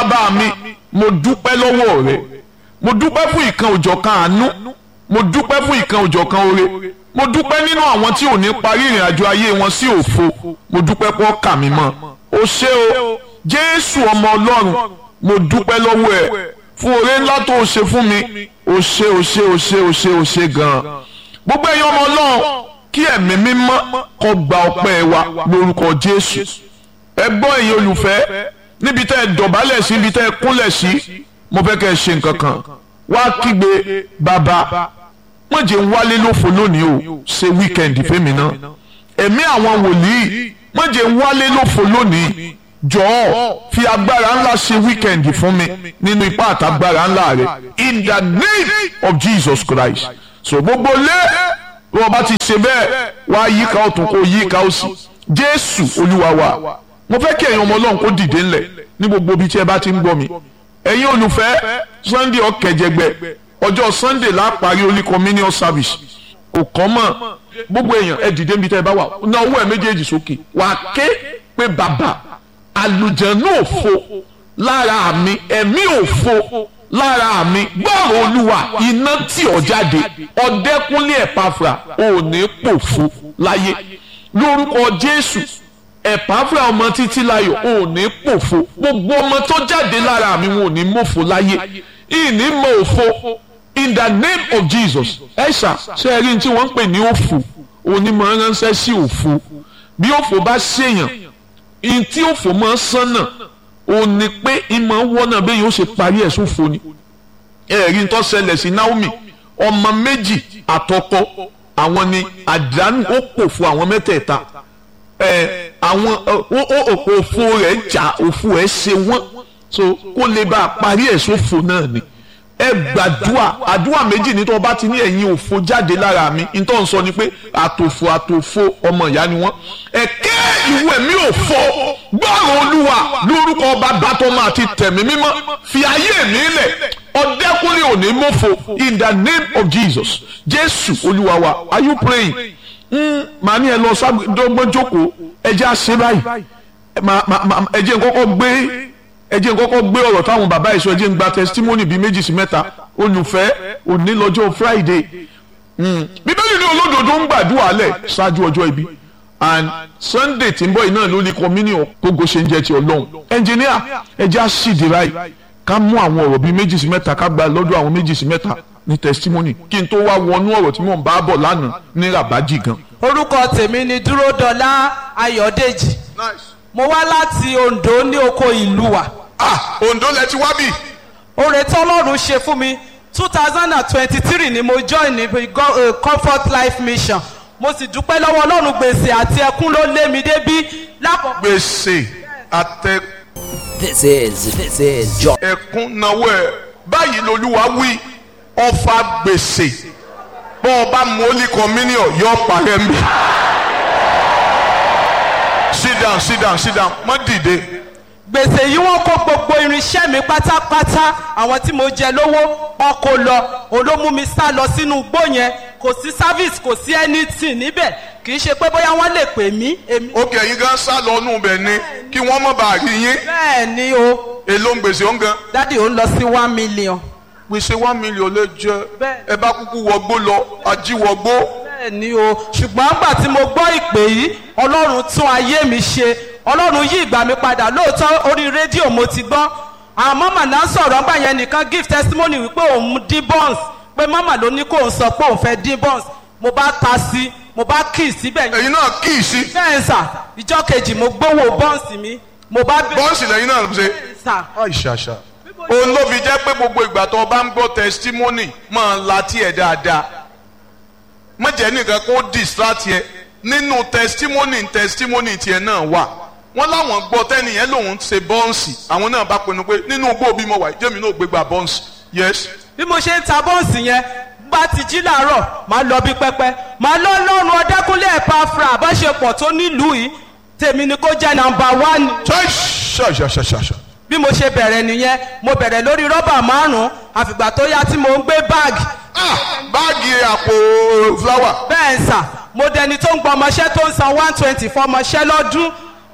bàbá mi mo dúpẹ́ lọ́wọ́ rẹ mo dúpẹ́ fún ìkan òjọ̀kan àánú mo dúpẹ́ fún ìkan òjọ̀kan oore mo dúpẹ́ nínú àwọn tí ò ní parí ìrìn àjò ayé wọn sí òfo mo dúpẹ́ pọ́ kà mí mọ́ o ṣé o jésù ọmọ ọlọ́run mo dúpẹ́ lọ́wọ́ ẹ fún oore ńlá tó o ṣe fún mi o ṣé o ṣé o ṣé o ṣé o ṣé gan-an gbogbo ẹ̀yin ọmọ ọlọ́run kí ẹ̀mí mímọ́ kó gba ọpẹ́ wa lórúkọ jésù ẹ gbọ́ ẹ̀yin olùfẹ́ níbi tẹ́ ẹ dọ̀bálẹ̀ sí níbi tẹ́ ẹ kúnlẹ̀ sí mo fẹ́ kẹ́ ẹ ṣe nǹkan kan wá kígbe bàbá wọ́n jẹ́ ń wálé lófo lónìí o ṣe wíkẹ́ndì fẹ́mi náà ẹ̀mí àwọn wòlíì wọ́n jẹ́ ń wálé lófo lónìí jọ̀ọ́ fi agbára ńlá ṣe wíkẹ́ndì fún mi nínú ipá àtàgbára ńlá rẹ in the name of Jesus Christ so gbogbo lé bí wọ́n bá ti ṣe bẹ́ẹ̀ wá yíká ọ̀tún kó yíká òsì Jésù Olúwa wa mo fẹ́ kí ẹ̀yin ọmọ Ọlọ́run kó dìde ńlẹ̀ ní gbogbo ibi tí ẹ bá ti ń gbọ́ mi ẹ̀yin olùfẹ́ Sunday ọ̀kẹ́jẹgbẹ́ ọjọ́ Sunday la parí Holy Communion service kò kọ́ mọ̀ gbogbo èèyàn ẹ dìde níbi tẹ́ ẹ bá wà ná owó ẹ méjèèjì sókè wà á ké pé bàbá àlùjànnú òfo lára mi ẹ̀mí òfo lára mi gbọ́rọ̀ olúwa iná tí ọ jáde ọ̀dẹ́kúnlé ẹ̀páfra ò ní pòfo láyé lórúkọ Jésù ẹ̀páfra ọmọ títí láyọ̀ ò ní pòfo gbogbo ọmọ tó jáde lára mi wọn ò ní mọ̀fo láyé ìní mọ̀ òfo in the name of Jesus ẹ̀ṣà ṣe é rí ní tí wọ́n ń pè ní òfò onímọ̀ ránṣẹ́ sí òfo bí òfò bá ṣèyàn in tí òfò máa sánà ó ní pé ìmọ̀ wọ́nà bẹ́ẹ̀ yóò ṣe parí ẹ̀ sófo ni ẹ̀rí tó ṣẹlẹ̀ sí Naomi ọmọ méjì àtọkọ àwọn ni àdánù ó pò fún àwọn mẹ́tẹ̀ẹ̀ta ẹ̀ àwọn òfò rẹ̀ jà òfò ẹ̀ ṣe wọ́n so kó lè bá a parí ẹ̀ sófo náà ni ẹ gbàdúà àdúà méjì ní tó o bá ti ní ẹ̀yin òfo jáde lára mi ní tó ń sọ ni pé àtòfò àtòfò ọmọ ìyá ni wọ́n ẹ̀kẹ́ ìwé mi òfo gbọ́rọ̀ olúwa lórúkọ bàbá tó máa ti tẹ̀mí mímọ́ fi ayé mi lẹ̀ ọ̀dẹ́kùnrin òní mọ́fo in the name of Jesus jésù olúwa wa are you praying màá ní ẹ lọ sábẹ́dọ́gbọ́n jókòó ẹ jẹ́ àṣẹ báyìí ẹ jẹ́ nkọ́kọ́ gbé ẹ jẹ́ nkọ́kọ́ gbé ọ̀rọ̀ táwọn bàbá ìṣọ́ ẹ jẹ́ ń gba testimony bíi méjì sí mẹ́ta olùfẹ́ òní lọ́jọ́ Friday bíbélì ní olódodo ń gbàdúrà lẹ̀ ṣáájú ọjọ́ ibi and Sunday tí ń bọ̀ iná ló ní communion gbogbo ṣe ń jẹ́ ti Ọlọ́run engineer ẹ jẹ́ àṣìdì báyìí ká mú àwọn ọ̀rọ̀ bíi méjì sí mẹ́ta ká gba lọ́dọ̀ àwọn méjì sí mẹ́ta ní testimony kí n tó wá wọnú ọ̀rọ̀ tí mò ń bá bọ̀ lánàá ní rabaji gan. orúkọ tèmi ni dúródọlá ayọ̀dèjì mo wá láti Oǹdó ní oko ìlú wa. ah Oǹdó lẹ ti wá bì. oore tí Ọlọ́run ṣe fún mi two thousand and twenty-three ni mo join ní uh, Comfort Life Mission mo sì dúpẹ́ lọ́wọ́ Ọlọ́run gbèsè àti ẹkún ló lé mi débí lákòókò. gbèsè àtẹ. This is this is John. ẹkún náwó ẹ báyìí lolúwa wí ọfà gbèsè bọ́ ọ bá mú Holy Communion yọ parẹ́ mi. sit down sit down sit down má dìde. gbèsè yìí wọ́n kó gbogbo irinṣẹ́ mi pátápátá àwọn tí mo jẹ lówó wọn kó lọ olómú mi sá lọ sínú igbó yẹn kò sí service kò sí anything níbẹ̀ kì í ṣe pé bóyá wọ́n lè pè mí. èmi- ó kẹ́ ẹ̀yin gan sá lọ nù bẹ̀ ni kí wọ́n má bàa rí yín bẹ́ẹ̀ ni o èló ń gbèsè ó ń gan. dádì ó ń lọ sí one million. gbèsè one million lè jẹ Bẹ́ẹ̀. ẹ bá kúkú wọgbó lọ ajíwọgbó. bẹ́ẹ̀ ni o ṣùgbọ́n nígbà tí mo gbọ́ ìpè yìí ọlọ́run tún ayé mi ṣe ọlọ́run yí ìgbà mi padà lóòótọ́ orí rédíò mo ti gbọ́ àwọn mọ́mà náà sọ̀rọ̀ ńgbà yẹn nìkan give testimony wípé òun dín buns pé mọ́mà ló ní kóun sọ pé òun fẹ́ dín buns mo bá ta sí mo bá kì í síbẹ̀ yẹn ẹ̀yin náà kì í sí bẹ́ẹ̀ sà ìjọ́ kejì mo gbówó buns mi mo bá bẹ̀rẹ̀ bọ́ǹsì lẹ́yìn náà ṣe. sà àìṣàṣà. òun ló fi jẹ́ pé gbogbo ìgbà tó o bá ń gbọ́ testimony máa ń la tiẹ̀ dáadáa. má jẹ́ nìkan kó distract yẹ nínú testimony testimony tiẹ̀ náà wà. wọ́n láwọn gbọ́ tẹ́nìyẹn lòun ṣe bọ́ǹsì àwọn náà bá pinnu pé nínú igbó bí mo wà jẹ́mi náà gbégbá bọ́ǹsì. yes. bí mo ṣe ń ta bọ́ǹsì yẹn bá ti jí làárọ̀ máa lọ bí pẹ́pẹ́ máa lọ lọ́rùn ọdẹ́kúnlé ẹ̀pá fra àbáṣepọ̀ tó nílùú yìí tèmi ni kó jẹ́ nàmbà wán. ṣàṣàṣàṣàṣà. bí mo ṣe bẹ̀rẹ̀ nìyẹn mo bẹ̀rẹ̀ lórí rọ́bà márùn-ún àfìgbà tó yá tí mo ń gbé báàgì ah báàgì àpò fúláwà. bẹ́ẹ̀ ń sà mo dẹni tó ń gbọ́ ọmọṣẹ́ tó ń san one twenty fún ọmọṣẹ́ lọ́dún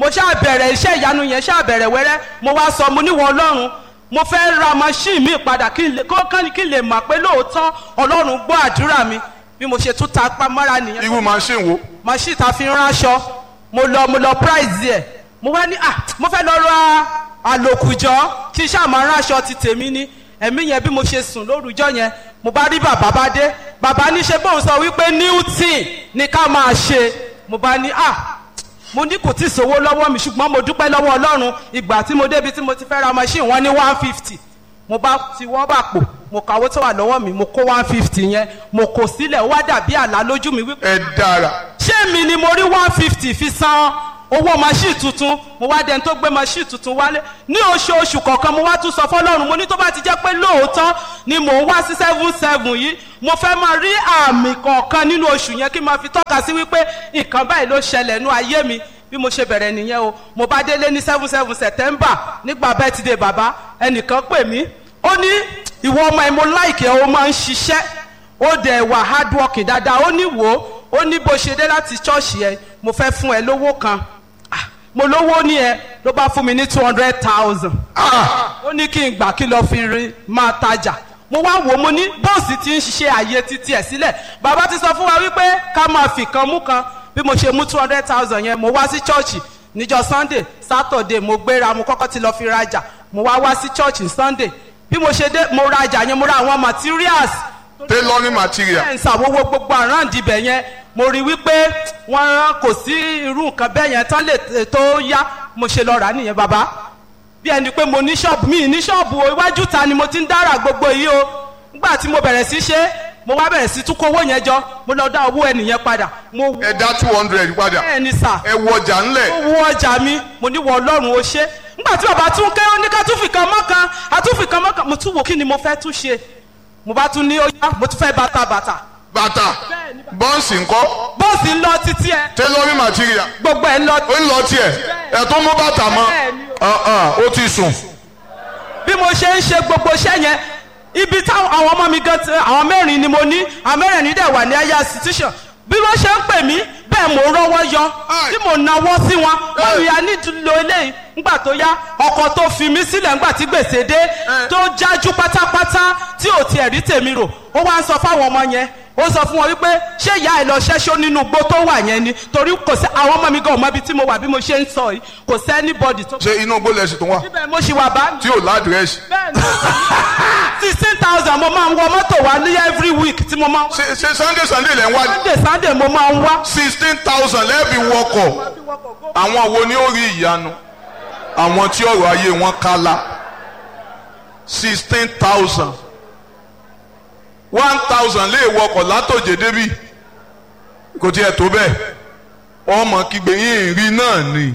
mo ṣáà bẹ̀rẹ̀ iṣẹ́ ìyanu yẹn ṣáà bẹ̀rẹ̀ wẹ́rẹ́ mo wá sọ mo níwọ̀ ọlọ́run mo fẹ́ ra machine mi padà kí n lè kó kán kí n lè mọ̀ pé lóòótọ́ ọlọ́run gbọ́ àdúrà mi bí mo ṣe tún ta pamọ́ra nìyẹn irú machine wo machine ta fi ń ránṣọ mo lọ mo lọ price ẹ̀ mo wá ní ah mo fẹ́ lọ ra àlòkùjọ́ kí n ṣáà máa ránṣọ ti tèmi ní ẹ̀mí yẹn bí mo ṣe sùn lórúkọ yẹn mo bá rí bàbá bá dé bàbá ní ṣe bóun sọ wípé newton ni ká máa ṣe mo bá ní ah mo ní kò tí ì sówó lọ́wọ́ mi ṣùgbọ́n mo dúpẹ́ lọ́wọ́ ọlọ́run ìgbà tí mo débi tí mo ti fẹ́ ra machine wọn ní one fifty mo bá ti wọ́ bà pò mo kàwé tó wà lọ́wọ́ mi mo kó one fifty yẹn mo kò sílẹ̀ ó wá dàbí àlá lójú mi wípé ẹ dára ṣé mi ni mo rí one fifty fi san owó machine tuntun mo wá dẹni tó gbé machine tuntun wálé ní oṣooṣù kọ̀ọ̀kan mo wá tún sọ fọlọ́run mo ní tó bá ti jẹ́ pé lóòótọ́ ni mò ń wá sí seven seven yìí mo fẹ́ máa rí àmì kọ̀ọ̀kan nínú oṣù yẹn kí n máa fi tọ́ka sí wípé nǹkan báyìí ló ṣẹlẹ̀ nú ayé mi bí mo ṣe bẹ̀rẹ̀ nìyẹn o mo bá délé ní seven seven september nígbà birthday bàbá ẹnìkan pè mí ó ní ìwọ ọmọ ẹ mo láìkẹ́ ó máa ń ṣiṣẹ́ ó dẹ̀ wà hard working dáadáa ó ní wò ó ó ní bó ṣe dé láti ṣọ́ọ̀ṣì ẹ mo fẹ́ fún ẹ lówó kan Ah, mo lówó ní ẹ ló bá fún mi ní two hundred thousand ó ní kí n gbà kí lọ fi rin máa tajà mo wá wò ó mo ní bọ́ọ̀sì ti ń ṣiṣẹ́ ààyè títí ẹ̀ sílẹ̀ bàbá ti sọ fún wa wípé ká máa fi kan mú kan bí mo ṣe mú two hundred thousand yẹn mo wá sí ṣọ́ọ̀ṣì níjọ́ sunday saturday mo gbéra mo kọ́kọ́ ti lọ fi rajà mo wá wá sí ṣọ́ọ̀ṣì sunday bí mo ṣe dé mo rajà yẹn mo ra àwọn materials tailoring material ẹ̀ ń ṣàwọ́wọ́ gbogbo àráǹdì ibẹ̀ yẹn mo rí wípé wọ́n kò sí irú nǹkan bẹ́ẹ̀ yẹn tán lè tó yá mo ṣe lọ rà á nìyẹn bàbá bí ẹni pé mo ní ṣọ́ọ̀bù mi ní ṣọ́ọ̀bù o iwájú ta ni mo ti ń dára gbogbo yìí o nígbà tí mo bẹ̀rẹ̀ sí ṣe mo wá bẹ̀rẹ̀ sí tún kó owó yẹn jọ mo lọ dá owó ẹnìyẹn padà mo wọ ẹ dá two hundred padà bẹ́ẹ̀ ni sà ẹ wọ ọjà ńlẹ̀ mo wọ ọjà mi mo ní wọ ọlọ́run o ṣe nígbà tí bàbá tún kẹ́ ó ní ká tún fi kan mọ́kan a tún fi kan mọ́kan mo tún wò kí ni mo fẹ́ tún ṣe mo bá tún ní ó yá mo tún fẹ́ bàtà bàtà bàtà bọ́ǹsì ńkọ́ bọ́ọ̀sì ń lọ títí ẹ tailoring material gbogbo ẹ ń lọ ó ń lọ tiẹ̀ ẹ̀ tó mú bàtà mọ́ Ah, ah, ó ti sùn bí mo ṣe ń ṣe gbogbo iṣẹ́ yẹn ibi táwọn àwọn ọmọ mi gan ti àwọn mẹ́rin ni mo ní àwọn mẹ́rin dẹ̀ wà ní aya institution bí wọ́n ṣe ń pè mí bẹ́ẹ̀ mò ń rọ́wọ́ yọ tí mò ń nawọ́ sí wọn wọ́n rí ya nílò eléyìí ńgbà tó yá ọkọ̀ tó fi mí sílẹ̀ ńgbà tí gbèsè dé tó jájú pátápátá tí ò tiẹ̀ rí tèmi rò ó wá ń sọ fáwọn ọmọ yẹn ó sọ fún wọn wípé ṣé ìyá ẹ lọ ṣẹ́ṣó nínú igbó tó wà yẹn ni torí kò sí àwọn ọmọ mi gan ọmọ ibi tí mo wà bí mo ṣe ń sọ yìí kò sí anybody tó. ṣé inú gbólẹ̀ sì tún wà síbẹ̀ mo ṣì wà bá mi tí ò ládìrẹ́sì bẹ́ẹ̀ni sixteen thousand mo máa ń wọ mọ́tò wá ní every week tí mo máa ń wá ṣe ṣe sunday sunday lẹ́ ń wá sunday sunday mo máa ń wá. sixteen thousand lẹ́ẹ̀bì wọkọ̀ àwọn wo ni ó rí ìyanu àwọn tí ọ̀rọ̀ ayé wọn kálá sixteen thousand one thousand lè wọkọ̀ látòjé débì kò tiẹ̀ tó bẹ́ẹ̀ ọmọ kígbe yín rí náà ni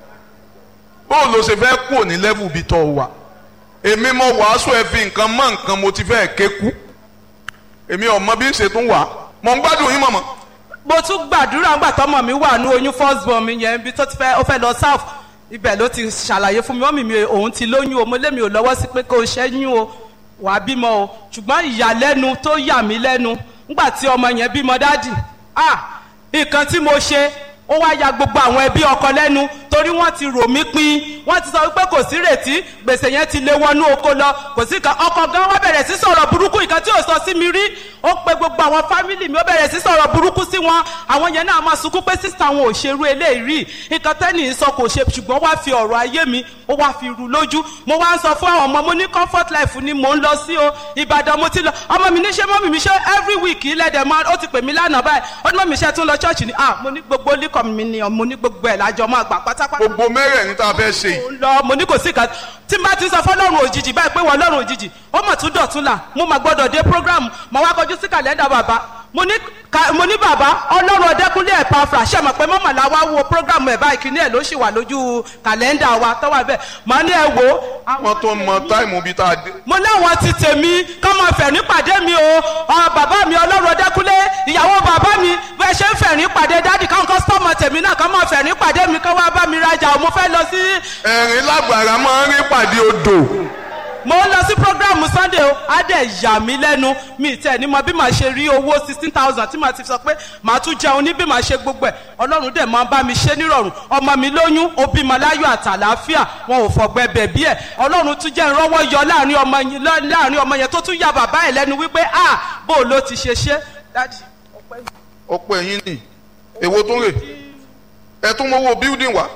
bóun ló ṣe fẹ́ kúrò ní level bí tọ́ wà èmi mo wàásù ẹ fi nǹkan mọ́ nǹkan mo ti fẹ́ ké kú èmi ọmọ bí ń ṣe tún wà mọ̀ ń gbádùn yín mọ̀mọ́ mo tún gbàdúrà ńgbà tọmọ mi wà ní oyún first born mi yẹn ibi tó ti fẹ́ ó fẹ́ lọ south ibẹ̀ ló ti ṣàlàyé fún mi wọ́n mi mi òun ti lóyún o mo lé mi ò lọ́wọ́ sí pé kó o ṣẹ́yún o wàá bímọ o ṣùgbọ́n ìyàlẹ́nu tó yà mí lẹ́nu ńgbà tí ọmọ yẹn bímọ dádì ah nǹkan tí mo ṣe ó wá ya gbogbo àwọn ẹbí ọkọ lẹ́nu torí wọ́n ti rò mí pin wọ́n ti sọ wípé kò sí rètí gbèsè yẹn ti lé wọnú oko lọ kò sí kan ọkọ gan wọ́n bẹ̀rẹ̀ sí sọ̀rọ̀ burúkú nǹkan tí ò sọ sí mi rí ó pe gbogbo àwọn fámìlì mi ó bẹ̀rẹ̀ sí sọ̀rọ̀ burúkú sí wọn àwọn yẹn náà máa sunkún pé sísá wọn ò ṣerú eléyìí rí nǹkan tẹ́nì sọ kò ṣe ṣùgbọ́n wá fi ọ̀rọ̀ ayé mi ó wá fi rú lójú mo wá ń sọ fún àwọn ọmọ mo ní comfort life ni mò ń lọ sí o ìbàdàn mo ti lọ ọmọ mi ní ṣe mọ́mì mi ṣe every week ilẹ̀dẹ̀ mọ́ ó ti pè mí lánàá báyìí ó ní mọ́mì ṣe tún lọ church ni ah mo ní gbogbo líkọ̀ mi ni mo ní gbogbo ẹ̀ lájọ máa gbà pátápátá gbogbo mẹ́rẹ̀ẹ̀rin tá a fẹ́ ṣe yìí mo ń lọ mo ní kò sí kan tí n bá ti sọ fọlọ́run òjijì báyìí pé wọ́n lọ́run òjijì ó mọ̀ tún dọ̀tún là mo mà gbọ́dọ̀ dé program mo wá kọjú sí kàlẹ́ndà bàbá mo ní ka mo ní bàbá ọlọ́run ọdẹkùnlé ẹ̀ pàfà ṣe mọ̀ pé mọ́mọ́ la wá wo program ẹ̀ báyìí kìíní ẹ̀ ló ṣì wà lójú kàlẹ́ndà wa tó wà bẹ́ẹ̀ màá ní ẹ wò ó wọ́n tó mọ táìmù bíi tá a dé. mo láwọn ti tèmi kọ́ mọ fẹ̀rín pàdé mi o ọ bàbá mi ọlọ́run ọdẹkùnlé ìyàwó bàbá mi bẹ́ẹ̀ ṣe ń fẹ̀rín pàdé dádì káwọn kọ́sítọ́mù tèmi náà kọ́ mọ fẹ̀rín pàdé mi kọ́ wá bá mi rajà o mo fẹ́ lọ sí ẹ̀rín lágbára máa ń rí pàdé odò mo ń lọ sí programu sunday o á dẹ̀ yà mí lẹ́nu mi tẹ̀ ní mọ bí màá ṣe rí owó sixteen thousand tí màá ti sọ pé màá tún jẹun ní bí màá ṣe gbogbo ẹ̀ ọlọ́run dẹ̀ máa ń bá mi ṣe nírọ̀rùn ọmọ mi lóyún ó bímọ láyọ̀ àtàlàáfíà wọn ò fọ̀gbẹ́ bẹ̀bí ẹ̀ ọlọ́run tún jẹ́ ìrànwọ́ yọ láàrin ọmọ yẹn láàrin ọmọ yẹn tó tún ya bàbá ẹ̀ lẹ́nu wípé ah bó o ló ti ṣe ṣe Daddy, ọpẹ́ yìí. ọ̀pọ̀ ẹ̀yìn ni èwo tó rè ẹ tún mọ́wọ́ building wá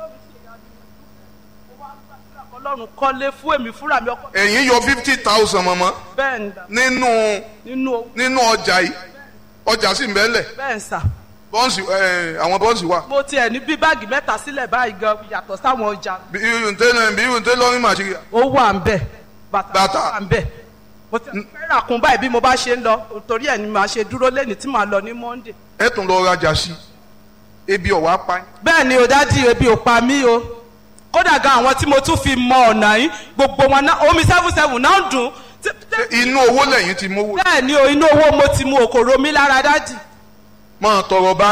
ọlọ́run kọ́lé fún èmi fúnra mi ọkọ ẹ̀yìn yọ fifty thousand mọ̀mọ́ bẹ́ẹ̀ ni dà, nínú nínú owó nínú ọjà yìí ọjà sì ń bẹ́lẹ̀ bẹ́ẹ̀ ń sà bọ́ǹsì ẹ̀ àwọn bọ́ǹsì wà mo tiẹ̀ ní bí báàgì mẹ́ta sílẹ̀ báyìí gan yàtọ̀ sáwọn ọjà bí irun tẹ́lẹ̀ bí irun tẹ́lẹ̀ lọ́rùn màṣírí ó wà ń bẹ̀ bàtà Bàtà. wà ń bẹ̀ mo ti fẹ́ rà kún báyìí bí mo bá ṣe ń lọ torí ẹ̀ ni màá ṣe dúró lẹ́ni tí màá lọ ní monday. ẹ tún lọ rajà sí ebi ọ̀wá pa yín. bẹ́ẹ̀ ni o dádì ebi ò pa mí o kódà gan àwọn tí mo tún fi mọ ọ̀nà yìí gbogbo wọn náà omi seven seven náà ń dùn Tí- tí- inú owó lẹ́yìn ti mówó bẹ́ẹ̀ ni o inú owó mo ti mu òkòrò mi lára dádì. máa tọrọ bá